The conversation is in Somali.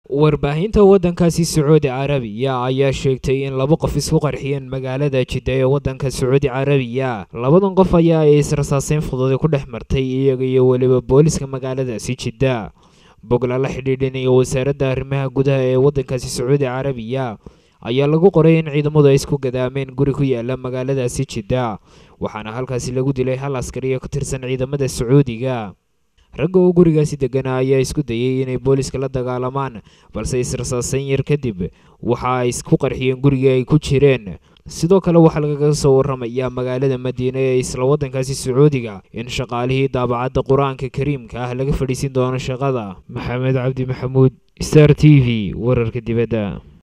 warbaahinta waddankaasi sacuudi carabiya ayaa sheegtay in laba qof isku qarxiyeen magaalada jidda ee waddanka sacuudi carabiya labadan qof ayaa ay israsaaseyn fududi ku dhex martay iyaga iyo weliba booliska magaaladaasi jidda bogla la xidhiidhinaya wasaaradda arrimaha gudaha ee waddankaasi sacuudi carabiya ayaa lagu qoray in ciidamadu ay isku gadaameen guri ku yaala magaaladaasi jidda waxaana halkaasi lagu dilay hal askari oo ka tirsan ciidamada sacuudiga ragga oo gurigaasi deganaa ayaa isku dayay inay booliska la dagaalamaan balse israsaaseyn yar kadib waxa ay isku qarxiyeen gurigii ay ku jireen sidoo kale waxaa lagaga soo warramayaa magaalada madiine ee isla waddankaasi sacuudiga in shaqaalihii daabacadda qur-aanka kariimka ah laga fadhiisin doono shaqada maxamed cabdi maxamuud star t v wararka dibadda